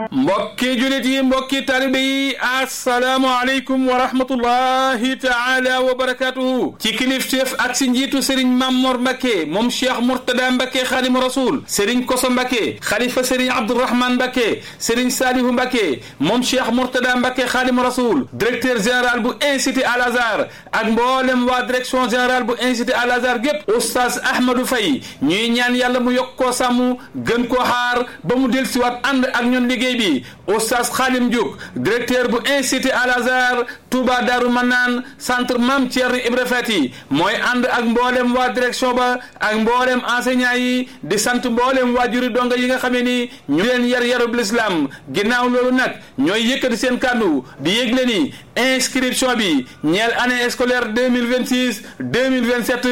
mbokki julit yi mbokki talibe yi asalaamualeykum wa rahmatullahi taala wa barakatuhu ci kilifteef ak si njiitu sëriñ Mamor Mbacke moom cheikh Mourtada Mbacke xaadimu rasul sëriñ Koso Mbacke xalifa sëriñ Abdourahman Mbacke sëriñ Salihu Mbacke moom cheikh Mourtada Mbacke xaadimu rasul directeur général bu institut Al Azhar ak mboolem waa direction générale bu institut Al Azhar gépp oustaz Ahmadou Faye ñuy ñaan yàlla mu yokk koo sàmm gën koo xaar ba mu dellusiwaat ànd ak ñun liggéey bi oustaz Khadim Diouk directeur bu institut Al Azhar Touba Darou Manaan centre Mame Thierno Ibra Fati mooy ànd ak mboolem waa direction ba ak mboolem enseignant yi di sant mboolem waajuri donga yi nga xamee ni ñu leen yar yarub l'islam ginnaaw loolu nag ñooy yëkkati seen kàddu di yëgle ni inscription bi ñeel année scolaire 2026 2027